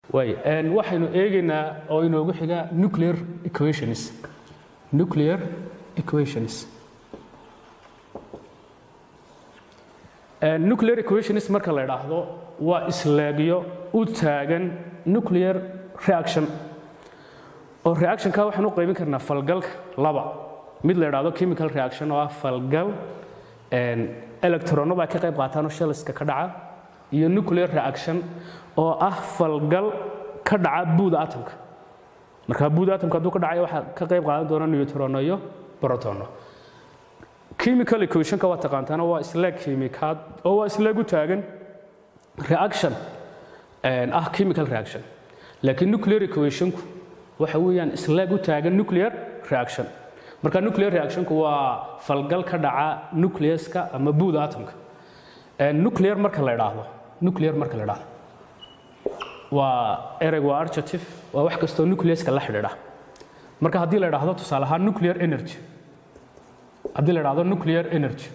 waay waxaynu eegaynaa oo inoogu xiga nuclear equations nuclear equations nuclear equations marka la idhaahdo waa isleegyo u taagan nuclear reaction oo reactionka waxaan u qaybin karnaa falgalka laba mid la idhaahdo chemical reaction oo ah falgal electrono baa ka qayb qaataan oo shaliska ka dhaca iyo nuclear reaction oo ah falgal ka dhaca buuda atomka marka buuda atomka hadduu ka dhacayo waxaa ka qayb qaadan doona neutrono iyo protono chemical equationka waa taqaantaana waa isleeg kiimikaad oo waa isleeg u taagan reaction ah chemical reaction laakiin nuclear equationku waxa weeyaan isleeg u taagan nuclear reaction marka nuclear reactionku waa falgal ka dhaca nucleuska ama buuda atomka nuclear marka la idhaahdo nuclear marka la idhaahdo waa ereyg waa adjective waa wax kastoo nucleuska la xidhiidha marka haddii la idhaahdo tusaale ahaan nuclear energy haddii la idhaahdo nuclear energy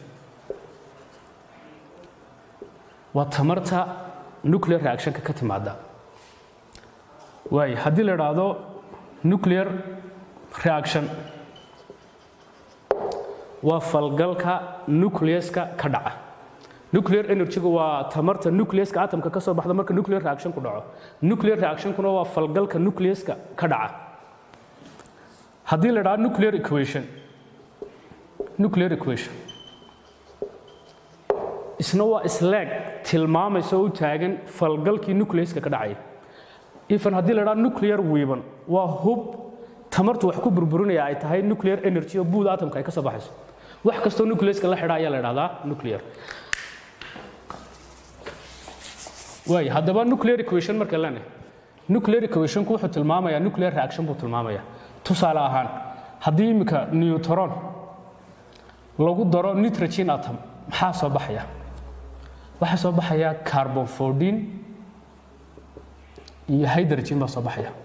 waa tamarta nuclear reactionka ka timaada waay haddii la idhaahdo nuclear reaction waa falgalka nucleuska ka dhaca nuclear energygu waa tamarta nucleuska atomka ka soo baxda marka nuclear reaction ku dhaco nuclear reactionkuna waa falgalka nucleuska ka dhaca haddii la idhaahdo nuclear equation nuclear equation isna waa isleeg tilmaamaysa oo u taagan falgalkii nucleuska ka dhacaya even haddii la idhaahdo nuclear weapon waa hub tamartu wax ku burburinaya ay tahay nuclear energy oo buuda atomka ay ka soo baxayso wax kastoo nucleuska la xidha ayaa la idhahdaa nuclear waay haddaba nuclear equation marka lene nuclear equationku wuxuu tilmaamayaa nuclear reaction buu tilmaamayaa tusaale ahaan haddii iminka neutron lagu daro nitrogen atom maxaa soo baxaya waxaa soo baxaya carbon 14 iyo hydrogen baa soo baxaya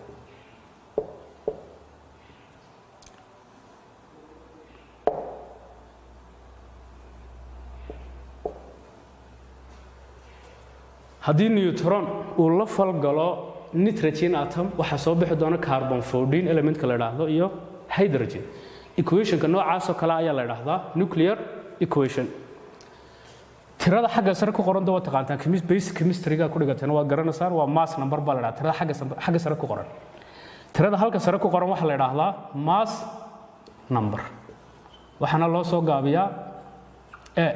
haddii neutron uu la falgalo nitrogen atom waxaa soo bixi doona carbon 14 elementka la idhaahdo iyo hydrogen equationka noocaasoo kale ayaa la idhaahdaa nuclear equation tirada xagga sare ku qoran waa taqaantaan basic chemistryga ku dhigateen waa garanaysaan waa mass number baa la idhaha tirada xagga xagga sare ku qoran tirada halka sare ku qoran waxaa la idhaahdaa mass number waxaana loo soo gaabiyaa e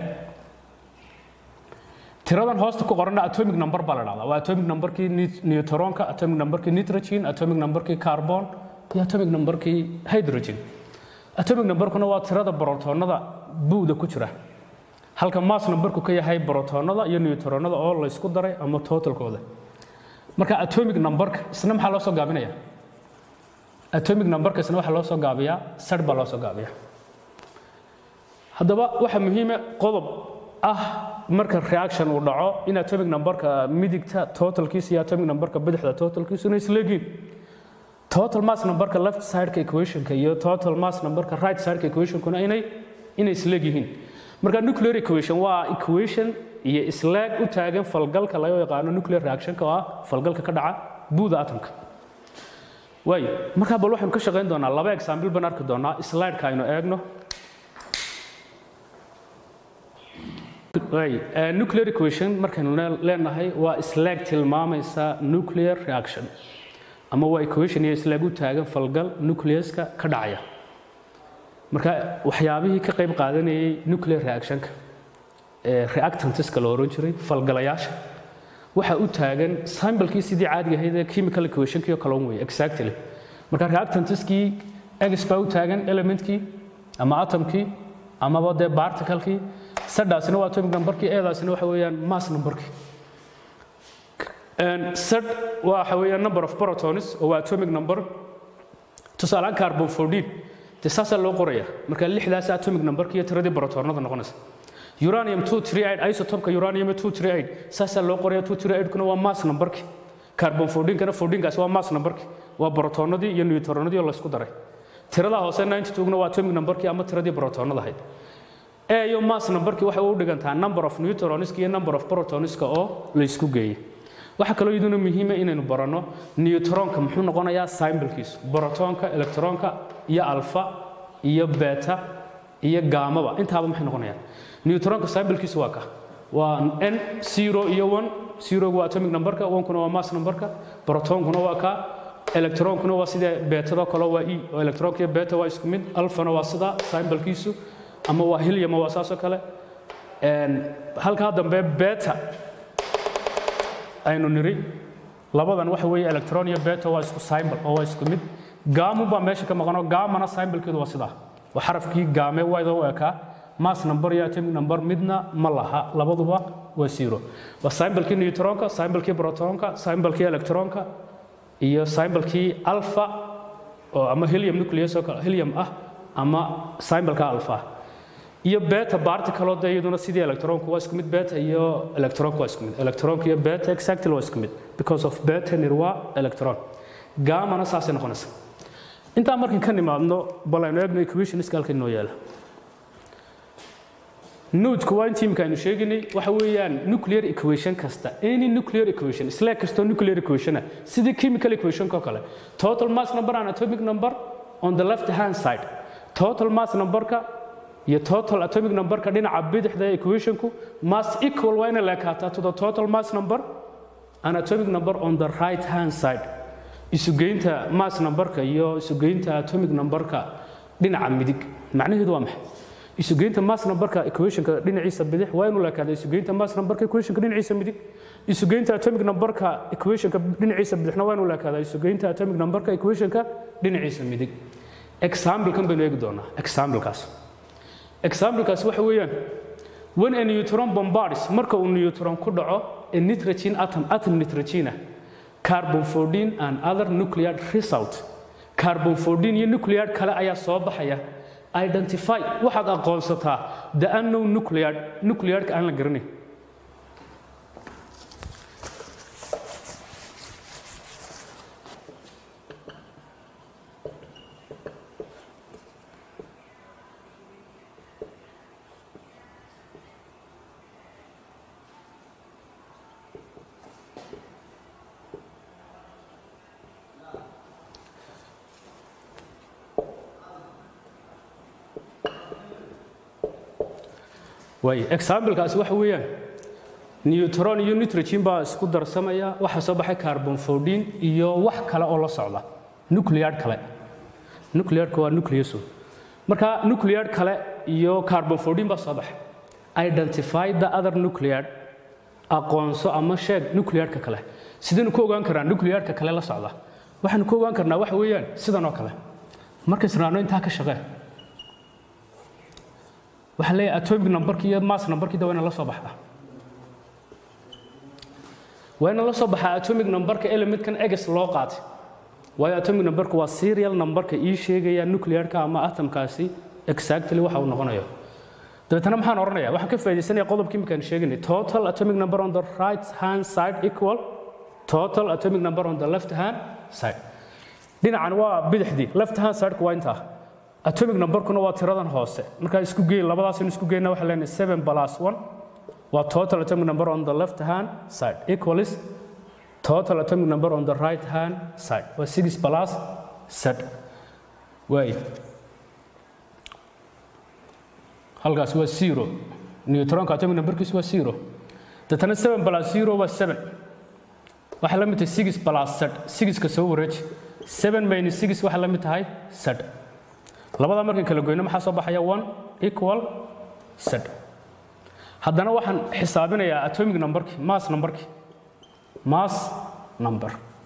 tiradan hoosta ku qoranna atomic number baa la dhahdaa waa atomic numberkii neutronka atomic numberkii nitrogen atomic numberkii carbon iyo atomic numberkii hydrogen atomic numberkuna waa tirada brotonada buuda ku jira halka mass numberku ka yahay brotonada iyo neutronada oo la isku daray ama totalkooda marka atomic numberka isna maxaa loo soo gaabinaya atomic numberka isna waxaa loo soo gaabiyaa sar baa loo soo gaabiyaa haddaba waxaa muhiima qodob ah marka reaction uu dhaco in atomic numberka midigta totalkiisa iyo atomic numberka bidixda totalkiisu inay isleegiin total mass numberka left sideka equationka iyo total mass numberka right sideka equationkuna inay inay isleeg yihiin marka nuclear equation waa equation iyo isleeg u taagan falgalka laga yaqaano nuclear reactionka oo ah falgalka ka dhaca buuda atomka waayo markaa bal waxaynu ka shaqayn doonaa laba example baan arki doonaa slideka aynu eegno nuclear equation markaynu leenahay waa isleeg tilmaamaysa nuclear reaction ama waa equation iyo isleeg u taagan falgal nucleuska ka dhacaya marka waxyaabihii ka qayb qaadanayay nuclear reactionka ee reactantiska la oran jiray falgalayaasha waxa u taagan sambalkii sidii caadiga ahayd ee chemical equationkii oo kale un weeye exactly marka reactantiskii x baa u taagan elementkii ama atomkii amaba dee particlekii sadhaasina waa atomic numberkii eedaasina waxa weeyaan mass numberkii sad waxa weeyaan number of protons oo waa atomic number tusaalaan carbon 14 dee saasaa loo qoraya marka lixdaas atomic numberkii iyo tiradii protonada noqonaysa uranium 238 isotopka uranium 238 saasaa loo qoraya 238 kuna waa mass numberkii carbon 14 kana 14 kaas waa mass numberkii waa protonadii iyo neutronadii oo la isku daray tirada hoose 92 kuna waa atomic numberkii ama tiradii protonada ahayd e iyo mass numberkii waxay u dhigantaa number of neutroniska iyo number of protoniska oo la isku geeyey waxaa kaloo iyaduna muhiima inaynu baranno newtronka muxuu noqonayaa symbolkiisu brotonka electronka iyo alfa iyo beta iyo gaamaba intaaba maxay noqonayaan newtronka symbolkiisu waa ka waa n zero iyo one zerogu waa atomic numberka onkuna waa mass numberka protonkuna waa ka electronkuna waa sida beetado kale waa e oo electronka iyo beta waa isku mid alfana waa sida symbolkiisu ama waa helium waa saasoo kale halkaa dambe beta aynu niri labadan waxa weeye electron iyo beta waa isku symbol oo waa isku mid gaamu baa meesha ka maqanoo gaamana symbolkeedu waa sidaa waa xarafkii gaame wayda u ekaa mass number iyo atomic number midna ma laha labaduba waa zero waa symbolkii neutronka symbolkii protonka symbolkii electronka iyo symbolkii alpha oo ama helium nucleus oo kale helium ah ama symbolka alpha iyo beta particle de iyaduna sidii electronku waa isku mid beta iyo electronku waa isku mid electronku iyo beta exactly waa isku mid because of beta nir waa electron gamana saasay noqonaysa intaa markan ka nimaadno bal aynu eegno equationska halkan inoo yaala nodku waa intii imika aynu sheegaynay waxa weeyaan nuclear equation kasta any nuclear equation isla kastoo nuclear equation ah sidii chemical equationka oo kale total mass number and atomic number on the left hand side total mass numberka iyo total atomic numberka dhinaca bidixda ee equationku mass equal waa inay leekaataa to the total mass number and atomic number on the right hand side isugeynta mass numberka iyo isugeynta atomic numberka dhinaca midig macnaheedu waa maxay isugeynta mass numberka equationka dhinaciisa bidix waa inuu leekaada isugeynta mass numberka equationka dhinaciisa midig isugeynta atomic numberka equationka dhinaciisa bidixna waa inuu leekaada isugeynta atomic numberka equationka dhinaciisa midig example-kan baynu eegi doonaa example-kaas example-kaas waxa weeyaan when a neutron bombards marka uu neutron ku dhaco a nitrogen atom atom nitrogen ah carbon 14 and other nuclear result carbon 14 iyo nuclear kale ayaa soo baxaya identify waxaad aqoonsataa the unknown nuclear nuclearka aan la garanayn waay examplekaasi waxa weeyaan neutron iyo nitrogen baa isku darsamaya waxaa soo baxay carbon 14 iyo wax kale oo la socda nuclear kale nuclearka waa nucleus marka nuclear kale iyo carbon 14 baa soo baxay identify the other nuclear aqoonso ama sheeg nuclearka kale sidaynu ku ogaan karnaa nuclearka kale la socda waxaanu ku ogaan karnaa waxa weeyaan sidan oo kale marka israano intaa ka shaqee waxaa leeyahay atomic numberki iyo mass numberkii da waa ina la soo baxdaa waa ina la soo baxaa atomic numberka elementkan eges loo qaatay waayo atomic numberku waa serial numberka ii sheegaya nuclearka ama atomkaasi exactly waxa uu noqonayo dabeetana maxaan odhanaya waxaan ka faaidaysanaya qodobkii imkaan sheeganay total atomic number on the right hand side equal total atomic number on the left hand side dhinacan waa bidixdii left hand sideka waa intaa atomic numberkuna waa tiradan hoose markaa isku geey labadaasaynu isku geyna waxaa leenahay seven plus one waa total atomic number on the left hand side equals total atomic number on the right hand side waa six plus z waay halkaas waa zero neutronka atomic numberkiisu waa zero deetana seven plus zero waa seven waxaa la mid tahay six plus z sixka soo wareeji seven minus six waxaa la mid tahay z labada markan kala goyno maxaa soo baxaya one equal z haddana waxaan xisaabinayaa atomic numberki mass numberki mass number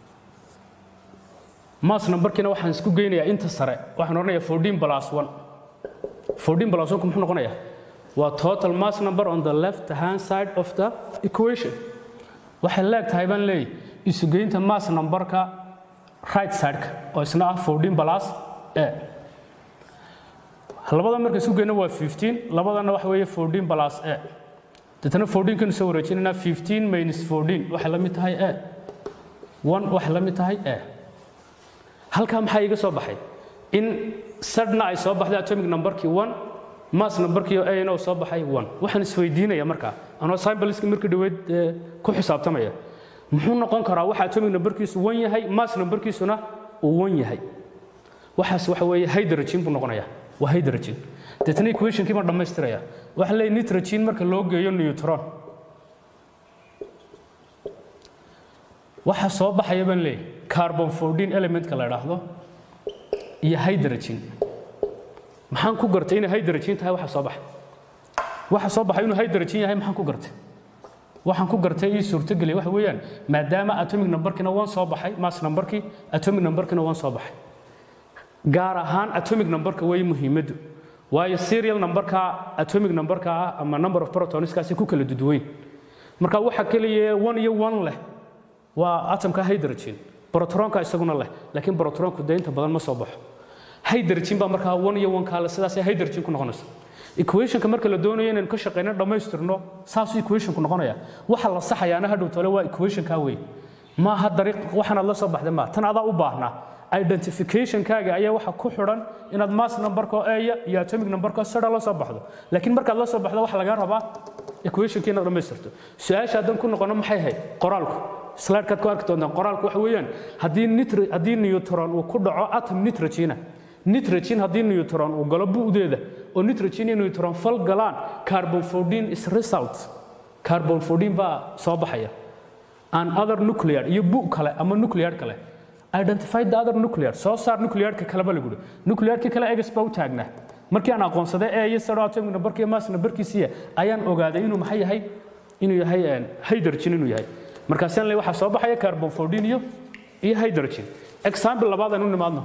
mass numberkina waxaan isku geynayaa inta sare waxaan odhanayaa fourteen plus one fourteen plus one muxuu noqonayaa waa total mass number on the left hand side of the equation waxay leeg tahay baan leeyahy isugeynta mass numberka right sideka oo isna ah fourteen plus a labada marka isu geyno waa 15 labadana waxa weeye 14 plus a dadana 14 kan soo wareejinayna 15 minus 14 waxa la mid tahay a 1 waxa la mid tahay a halka maxaa iga soo baxay in sadna ay soo baxday atomic numberkii 1 mass numberkii a na soo baxay 1 waxaan isweydiinaya marka anoo symboliska markii dhaweyd ku xisaabtamaya muxuu noqon karaa waxa atomic numberkiisu wan yahay mass numberkiisuna uu wan yahay waxaas waxa weeye hydrogen buu noqonayaa waa hydrogen deetna equationkii baan dhammaystiraya waxa leeyahay nitrogen marka loo geeyo neutron waxa soo baxaya baan leeyahay carbon 14 elementka la idhaahdo iyo hydrogen maxaan ku gartay inay hydrogen tahay waxa soo baxay waxa soo baxay inuu hydrogen yahay maxaan ku gartay waxaan ku gartay ii suurtogeliya waxa weeyaan maadaama atomic numberkina waan soo baxay mass numberkii atomic numberkina waan soo baxay gaar ahaan atomic numberka way muhiimaddu waayo serial numberka atomic numberka ah ama number of protonskaasi ku kala duduweyn marka waxa keliya one iyo one leh waa atomka hydrogen protronka isaguna leh laakiin protronku dee inta badan ma soo baxo hydrogen baa markaa one iyo one kaale sidaasay hydrogen ku noqonaysa equationka marka la doonayo inaynu ka shaqeyno dhammaystirno saasuu equationku noqonaya waxa la saxayaana hadhow tole waa equationka wey maaha dariiq waxaanaad la soo baxday maa tan adaa u baahnaa identificationkaaga ayaa waxa ku xidhan inaad mass numberka eya iyo atomic numberka sida la soo baxdo laakiin markaad la soo baxdo waxa laga rabaa equationkii inaad dhammaystirto su-aasha haddan ku noqono maxay ahayd qoraalku slidekaad ku arki doontaan qoraalku waxa weeyaan haddii nitr haddii neutron uu ku dhaco atom nitrogena nitrogen haddii neutron uu galo bu'deeda oo nitrogen iyo neutron fal galaan carbon 14 is result carbon 14 baa soo baxaya an other nuclear iyo bu kale ama nuclear kale identify the other nuclear soo saar nuclearka kaleba lagu yidhi nuclearka kale egas baa u taagnaa markii aan aqoonsaday ee iyo saro atomic numberka iyo mass numberkiisiya ayaan ogaaday inuu maxay yahay inuu yahay hydrogen inuu yahay markaasaan le waxaa soo baxaya carbon 14 iyo iyo hydrogen example labaad aan u nimaadno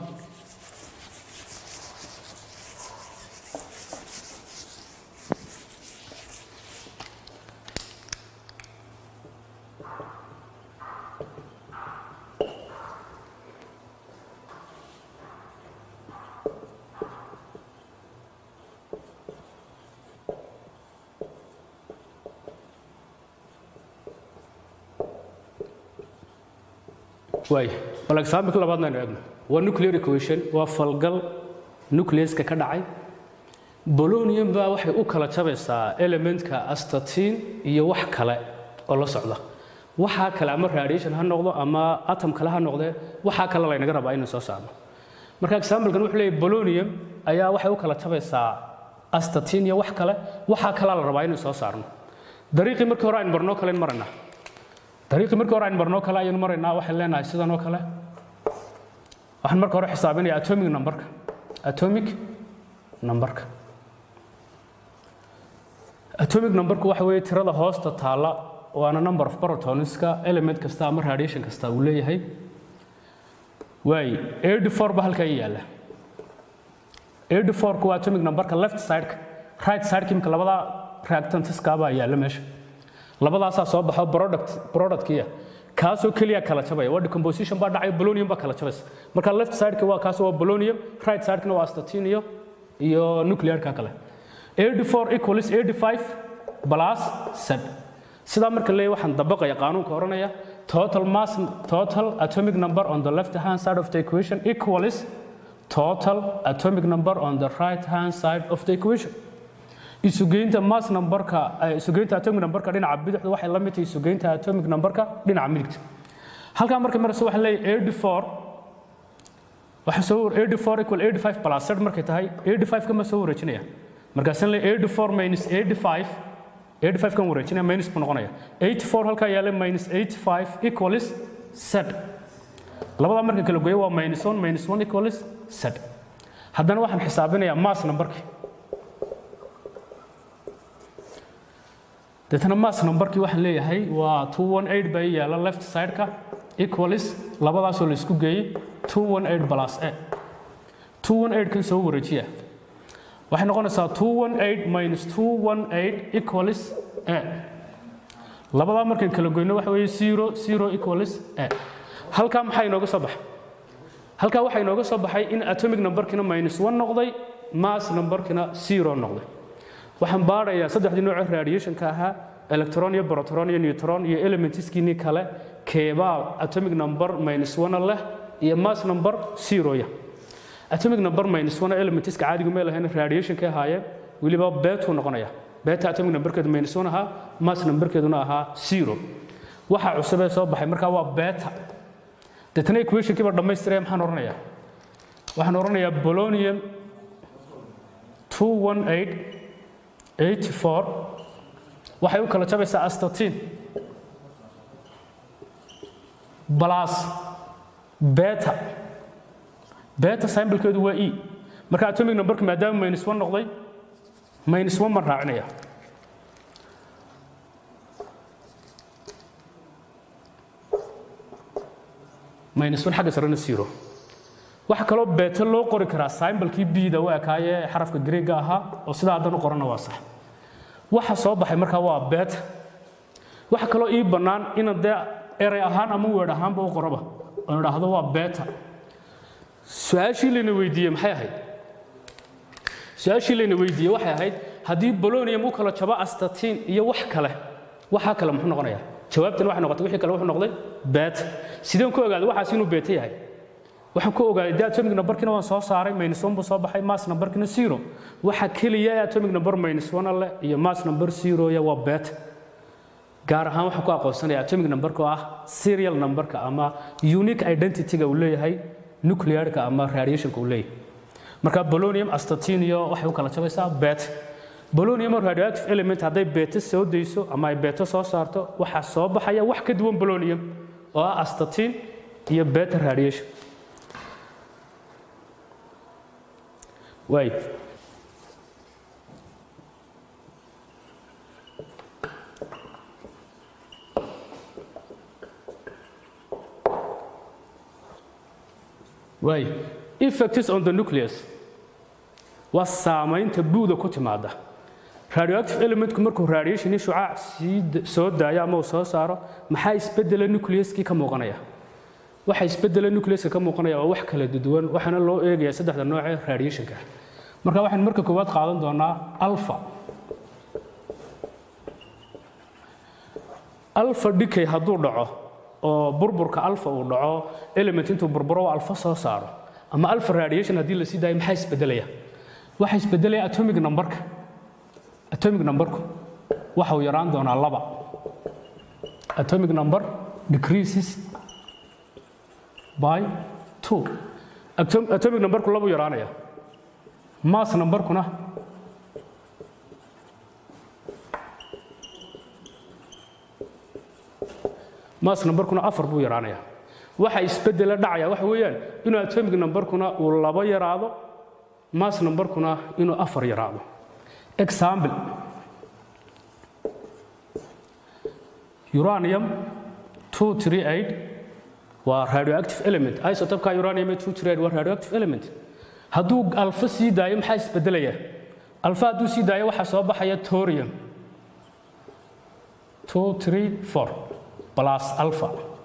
waay bal example labaadna aynu eegno waa nuclear equation waa falgal nucleaska ka dhacay bolonium baa waxay u kala jabaysaa elementka astatin iyo wax kale oo la socda waxaa kale ama radiation ha noqdo ama atom kale ha noqdee waxaa kale laynaga rabaa inuu soo saarno marka examplekan wuxuu leeyahy bolonium ayaa waxay u kala jabaysaa astatin iyo wax kale waxaa kalea la rabaa inuu soo saarno dariiqii markii hore aynu barnoo kalen marana dariiqii markii hore aynu marnoo kale ayaynu maraynaa waxaan leenahay sidan oo kale waxaan marka hore xisaabinaya atomic numberka atomic numberka atomic numberku waxa weeye tirada hoosta taalla waana number of protonska element kasta ama radiation kasta uu leeyahay waay eighty four ba halkaa ii yaalla eighty fourku waa atomic numberka left sideka right sideka imika labada reactantiska baa yaalla meesha labadaasaa soo baxo product productkiya kaasoo keliya kala jabaya waa decomposition baa dhacay polonium baa kala jabaysa marka left sideka waa kaas waa polonium right sidekana waa astatin iyo iyo nuclearka kale 84 equals 85 plus 7 sidaa marka leeyahay waxaan dabaqaya qaanuunka oranaya total mass total atomic number on the left hand side of the equation equals total atomic number on the right hand side of the equation isugeynta mass numberka isugeynta atomic numberka dhinaca bidixda waxay la mid tahay isugeynta atomic numberka dhinaca midigta halkaa marka marse waxaan leeyahay 84 waxa soo 84 equal 85 plus 7 markay tahay 85 kama soo wareejinaya markaasaan leeyahay 84 minus 85 85 kan wareejinaya minus buu noqonaya 84 halkaa yaala minus 85 equals 7 labadaa marka kala gooyo waa minus 1 minus 1 equals 7 haddana waxaan xisaabinayaa mass numberkii deetana mass numberkii waxaan leeyahay waa 218 baa yaala left sideka equals labadaasoo la isku geeyey 218 plus a 218 kan soo wareejiya waxay noqonaysaa 218 minus 218 equals a labadaa markaan kala goyno waxa weeye 0 0 equals a halkaa maxaa inooga soo baxay halkaa waxaa inooga soo baxay in atomic numberkina minus 1 noqday mass numberkina 0 noqday waxaan baarayaa saddexdii nooc radiationka ahaa electron iyo proton iyo neutron iyo elementiskiinii kale keebaa atomic number minus 1 leh iyo mass number 0 ya atomic number minus 1 elementiska caadigu meel ahayn radiationka ahaayeen weliba beetuu noqonaya beta atomic numberkeedu minus 1 ahaa mass numberkeeduna ahaa 0 waxa cusub ee soo baxay markaa waa beta deetana equationkii baa dhammaystiraya maxaan odhanayaa waxaan odhanayaa bolonium 21884 waxay u kala jabaysaa astatin plus beta beta symbolkeedu waa e marka atomic numberka maadaama minus one noqday minus one baan raacinaya minus one xagga sarena zero waxa kaloo beta loo qori karaa symbolkii bda u ekaaye xarafka greega ahaa oo sidaa haddan u qoranna waa sax waxa soo baxay markaa waa beta waxa kaloo ii bannaan inaan dee erey ahaan ama weedh ahaanba u qoraba oon idhaahdo waa beta su-aashii layna weydiiyey maxay ahayd su-aashii layna weydiiyey waxay ahayd haddii bolonium u kala jabo astatiin iyo wax kale waxaa kale muxuu noqonayaa jawaabtan waxay noqotay wixii kale wuxuu noqday beta sideen ku ogaaday waxaas inuu beta yahay waxaan ku ogaaday dee atomic numberkina waan soo saaray minus one buu soo baxay mass numberkina zero waxa keliya ee atomic number minus one leh iyo mass number zeroya waa beta gaar ahaan waxaan ku aqoonsanaya atomic numberka oo ah serial numberka ama unique identity-ga uu leeyahay nuclearka ama radiationka uu leeyahay marka bolonium astatin iyo waxay u kala jabaysaa beta bolonium radioactive element hadday beta soo dayso ama ay beta soo saarto waxaa soo baxaya wax ka duwan bolonium oo ah astatin iyo beta radiation waay waay effects on the nucleus waa saamaynta buuda ku timaada radioactive elementku markuu radiation iyo shucaac sii soo daayo ama uu soo saaro maxaa isbedela nucleuskii ka muuqanaya waxa isbedela nucleuska ka muuqanaya waa wax kala duwan waxaana loo eegayaa saddexda nooc ee radiationka marka waxaan marka koowaad qaadan doonaa alpha alpha decay hadduu dhaco oo burburka alpha uu dhaco element intuu burburo oo alpha soo saaro ama alpha radiation haddii la sii daayo maxaa isbedelaya waxa isbedelaya atomic numberka atomic numberku waxa uu yaraan doonaa laba atomic number decreases by two atomic numberku labu yaraanaya mass numberkuna mass numberkuna afar buu yaraanaya waxa isbedela dhacaya waxa weeyaan inuu atomic numberkuna uu laba yaraado mass numberkuna inuu afar yaraado example uranium 238 waa radioactive element isotopka uranium 238 waa radioactive element hadduu alfa sii daayo maxaa isbedelaya alfa hadduu sii daayo waxaa soo baxaya thorium 234 plus alpha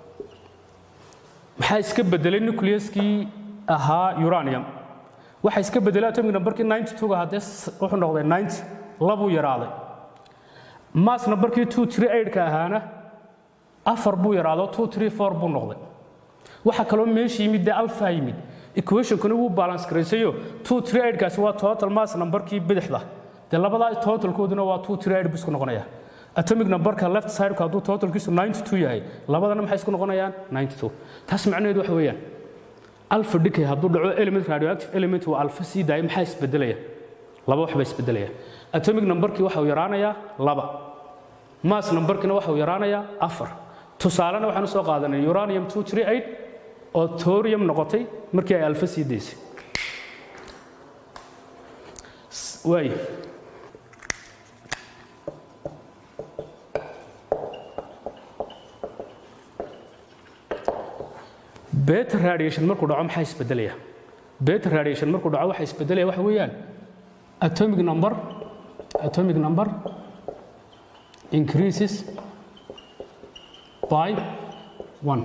maxaa iska bedelay nucleuskii ahaa uranium waxa iska bedelay atomic numberkii 92 ga haddee wuxuu noqday 90 labuu yaraaday mass numberkii 238 ka ahaana afar buu yaraado 234 buu noqday waxa kaloo meesha yimid dee alpha yimid equationkuna wuu balance garaysayo 238 kaasi waa total mass numberkii bidixda dee labadaa totalkooduna waa 238 buu isku noqonaya atomic numberka left sideka hadduu totalkiisu 92 yahay labadana maxay isku noqonayaan 92 taas macnaheedu waxa weeyaan alpha decay hadduu dhaco element radioactive element waa alpha sii daaya maxaa isbedelaya laba wax baa isbedelaya atomic numberkii waxa uu yaraanayaa laba mass numberkina waxa uu yaraanayaa afar tusaalena waxaan usoo qaadanay uranium 238 oo thorium noqotay markii ay alpha sii daysay waay beta radiation markuu dhaco maxaa isbedelaya beta radiation markuu dhaco waxa isbedelaya waxa weeyaan atomic number atomic number increases by one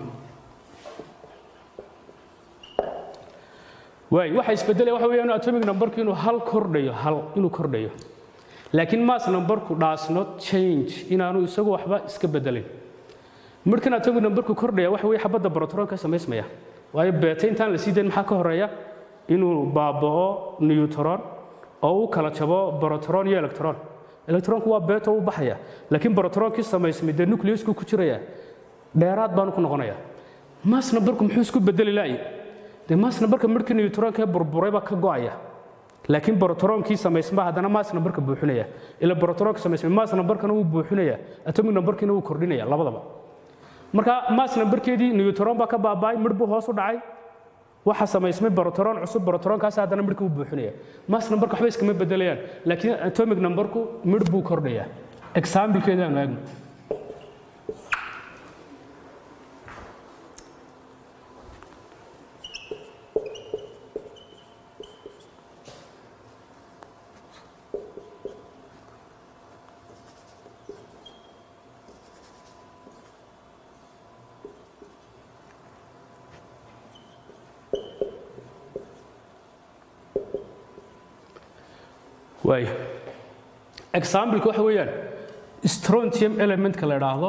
waay waxa isbedelaya waxa weeyaan atomic numberku inuu hal kordhayo hal inuu kordhayo laakiin mass numberku does not change inaanu isagu waxba iska bedelin markan atomic numberku kordhaya waxa weeye xabadda brotonka samaysmaya waayo beta intaan la sii dayn maxaa ka horeeya inuu baaba'o newtron oo uu kala jabo brotron iyo electron electronku waa beta u baxaya laakiin brotronkii samaysmay dee nucleusku ku jiraya dheeraad baanu ku noqonayaa mass numberku muxuu isku bedeli laayay dee mass numberka markii newtronka ee burburay baa ka go'aya laakiin brotronkii samaysma haddana mass numberka buuxinaya ila brotroonka samaysmay mass numberkana wuu buuxinaya atomic numberkiina wuu kordhinaya labadaba marka mass numberkeedii newtron baa ka baaba'ay midh buu hoos u dhacay waxa samaysmay brotron cusub brotroonkaas haddana midhka wuu buuxinaya mass numberka waxba iskama bedelayaan laakiin atomic numberku midh buu kordhaya examplekeeda aanu eegno waay exampleka waxa weeyaan strontium elementka la idhaahdo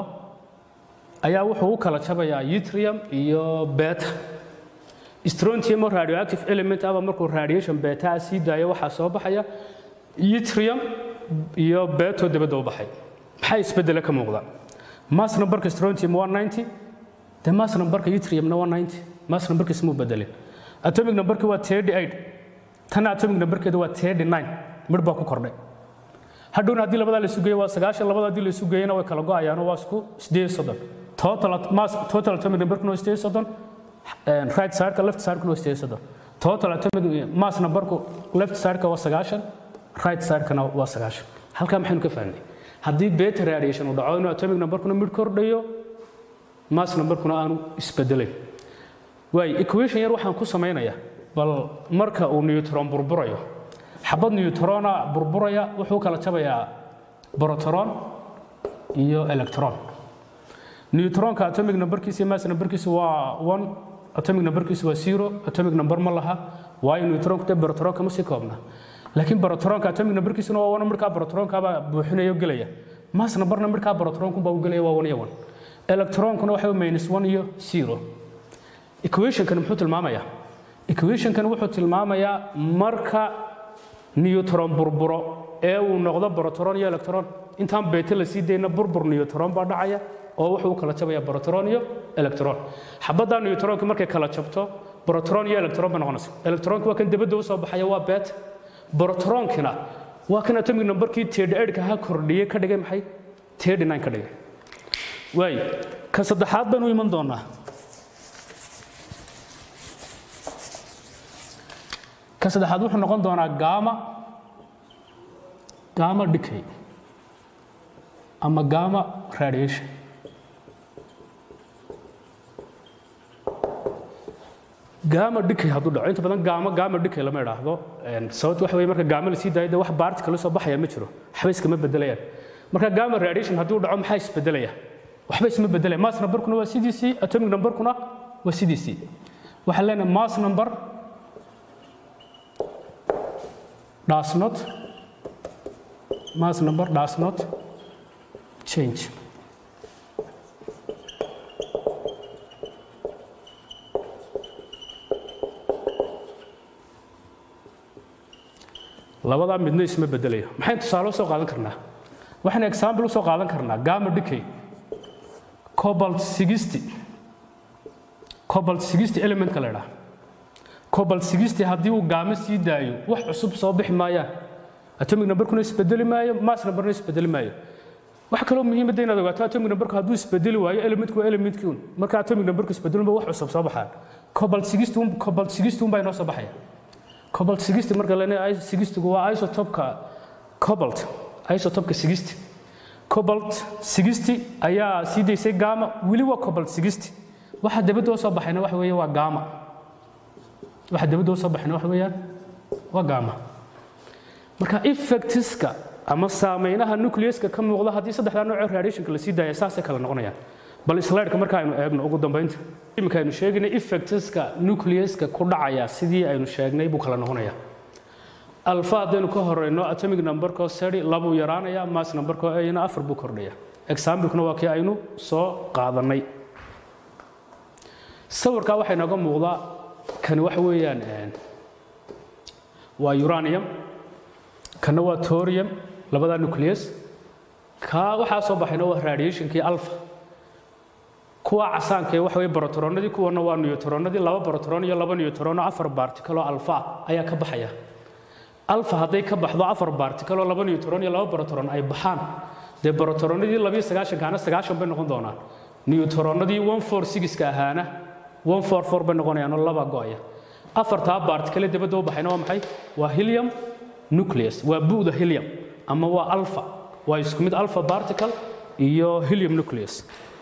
ayaa wuxuu u kala jabayaa yttrium iyo beta strontium oo radioactive element aba markuu radiation beta sii daayo waxaa soo baxaya yttrium iyo beto dabadda u baxay maxaa isbeddele ka muuqda mass numberka strontium waa 90 dee mass numberka yttriumna waa 90 mass numberka ismuu bedelin atomic numberka waa 38 tan atomic numberkeeda waa 39 midh baa ku kordhay hadhowna haddii labadaa la isu geeyo waa sagaashan labada haddii la isu geeyana way kala go'ayaano waa isku sideed soddon total mass total atomic numberkuna waa sideed soddon right sideka left sidekuna waa sideed soddon total atomic mass numberku left sideka waa sagaashan right sidekana waa sagaashan halkaa maxaynu ka fahnay haddii beta radiation uu dhaco inuu atomic numberkuna midh kordhayo mass numberkuna aanu isbedelayn waay equation yar waxaan ku samaynayaa bal marka uu neutron burburayo xabad newtrona burburaya wuxuu kala jabayaa brotron iyo electron newtronka atomic numberkiisa iyo mass numberkiisa waa one atomic numberkiisa waa zero atomic number ma laha waayo newtronku dee brotronka ma sii koobna laakiin brotronka atomic numberkiisuna waa one midhkaa brotronkaabaa buuxinaya o gelaya mass numberna midhkaa brotronkunbaa u gelaya waa one iyo one electronkuna waxa minus one iyo zero equationkan muxuu tilmaamayaa equationkan wuxuu tilmaamayaa marka newtron burburo ee uu noqdo brotron iyo electron intaan beta la sii dayna burbur newtron baa dhacaya oo wuxuu u kala jabaya brotron iyo electron xabadda newtronka markay kala jabto brotron iyo electron ba noqonaysa electronka waa kan dibadda u soo baxaya waa bet brotronkina waa kan atomic numberkii tedh ka ha kordhiyey ka dhigay maxay tedh nine ka dhigay waay ka saddexaad baynu iman doonaa ka saddexaad wuxuu noqon doonaa gama gama decay ama gama radiation gama decay hadduu dhaco inta badan gama gama decay lama idhaahdo sababta waxa weye marka gama la sii daayo dee wax baarti kala soo baxaya ma jiro waxba iskama bedelayaan marka gama radiation hadduu dhaco maxaa isbedelaya waxba isma bedelaya mass numberkuna waa sidiisii atomic numberkuna waa sidiisii waxaan leenahay mass number does not mass number does not change labadaa midna isma bedelayo maxayn tusaale usoo qaadan karnaa waxaan example usoo qaadan karnaa gama decay cobalt sixty cobalt sixty elementka la idhaha cobalt sixty haddii uu gaamo sii daayo wax cusub soo bixi maayaan atomic numberkuna isbedeli maayo mass numberna isbedeli maayo wax kaloo muhiimadda inaad ogaato atomic numberku hadduu isbedeli waayo elementku waa elementkii un marka atomic numberku isbedelunba wax cusub soo baxaan cobalt sixty un cobalt sixty un baa inoo soo baxaya cobalt sixty marka leenahay sixtygu waa isotopka cobalt isotopka sixty cobalt sixty ayaa sii daysay gama weli waa cobalt sixty waxa dabadda oo soo baxayna waxa weeye waa gama waxa dabadda u soo baxayna waxa weeyaan waa gama marka effectiska ama saameynaha nucleuska ka muuqda haddii saddexdaa nooc oo radiationka la sii daaya saasay kala noqonayaan bal slideka marka aynu eegno ugu dambaynta iminka aynu sheegaynay effectiska nucleuska ku dhacaya sidii aynu sheegnay buu kala noqonayaa alfa haddaynu ka horeyno atomic numberko seri labuu yaraanaya mass numberko ayna afar buu kordhaya examplekuna waa kii aynu soo qaadanay sawirkaa waxaa inooga muuqdaa kani waxa weeyaan waa uranium kana waa torium labadaa nucleus kaa waxaa soo baxayna waa radiationkii alpha kuwa casaanka ee waxa weye brotoronadii kuwana waa newtronadii laba brotoron iyo laba newtron oo afar particle oo alfa ayaa ka baxaya alfa hadday ka baxdo afar particle oo laba newtron iyo laba brotoron ay baxaan dee brotoronadii labiyo sagaashankaana sagaashan bay noqon doonaan newtronadii one four sixka ahaana one four four bay noqonayaan oo laba go'aya afartaa particle dabadda u baxayna waa maxay waa helium nucleus waa bu'da helium ama waa alpha waa isku mid alpha particle iyo helium nucleus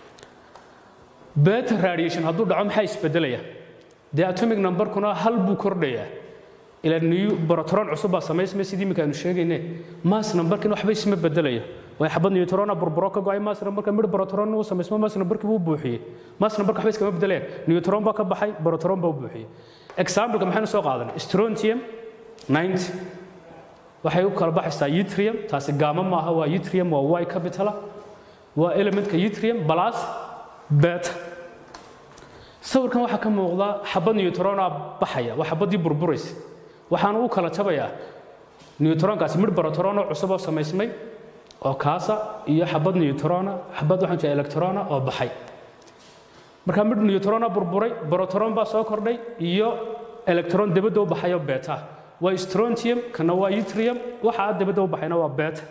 beta radiation hadduu dhaco maxaa isbedelaya dee atomic numberkuna hal buu kordhayaa ila new protron cusub baa samaysmay sidii imika aynu sheegayne mass numberkin waxba isma bedelaya way xabad neutrona burburo ka go'ay mass numberka mid protron uu samaysmo mass numberkii buu buuxiyey mass numberka waxba iskama bedelayaan neutron baa ka baxay protron baa u buuxiyey exampleka maxaynu soo qaadanay strontium 90 waxay u kala baxaysaa yttrium taasi gaama maaha waa yttrium waa y capitala waa elementka yttrium plus beta sawirkan waxaa ka muuqda xabad neutrona baxaya waa xabadii burburaysa waxaana u kala jabayaa neutronkaasi mid protrona cusub oo samaysmay oo kaasa iyo xabad neutrona xabad waxaan jeeda electrona oo baxay marka mid neutrona burburay protron baa soo kordhay iyo electron dibadda u baxayo beta waa strontium kana waa yttrium waxa dibadda u baxayna waa beta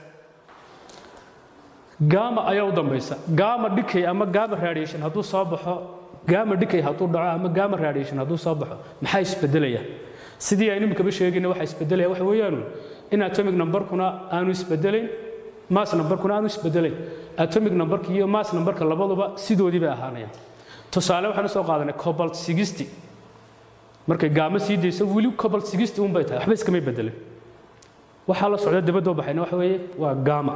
gama ayaa u dambaysa gama decay ama gama radiation hadduu soo baxo gama decay hadduu dhaco ama gama radiation hadduu soo baxo maxaa isbedelaya sidii aynu imikaba sheegayna waxa isbedelaya waxa weeyaanu in atomic numberkuna aanu isbedelayn mass numberkuna aanu isbedelayn atomic numberka iyo mass numberka labaduba sidoodii bay ahaanayaan tusaale waxaanu soo qaadanay cobalt 60 markay gaamo sii dayso weli cobalt 60 un bay tahay waxba iskamay bedelin waxaa la socda dibadda u baxayna waxa weeye waa gama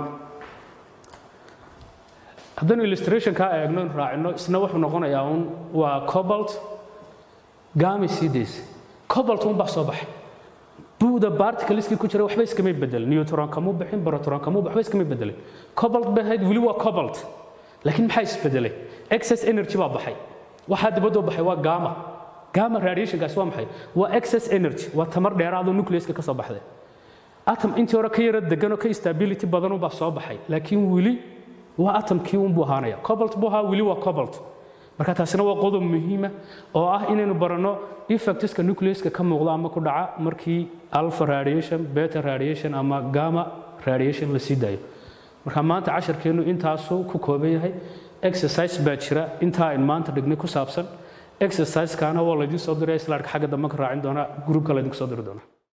haddaynu illustration kaa eegno in raacino isna wuxuu noqonayaa un waa cobalt gami sii daysa cobalt un baa soo baxay buuda particleski ku jira waxba iskamay bedelin neutron kamuu bixin proton kamuu waxba iskamay bedelin cobalt bay ahayd weli waa cobalt laakiin maxaa isbedelay excess energy baa baxay waxaa dibadda u baxay waa gama gama radiationkaasi waa maxay waa excess energy waa tamar dheeraadoo nucleuska ka soo baxday atom intii hore ka yara degan oo ka stability badan unbaa soo baxay laakiin weli waa atomkii unbuu ahaanaya cobalt buu ahaa weli waa cobalt marka taasina waa qodob muhiima oo ah inaynu baranno effectiska nucleuska ka muuqda ama ku dhaca markii alpha radiation beta radiation ama gamma radiation la sii daayo marka maanta casharkeennu intaasuu ku kooban yahay exercise baa jira intaa ayn maanta dhignay ku saabsan exercisekaana waa laydiin soo diray slaadka xagga dambe ka raacin doonaa gruubka laydinku soo diri doonaa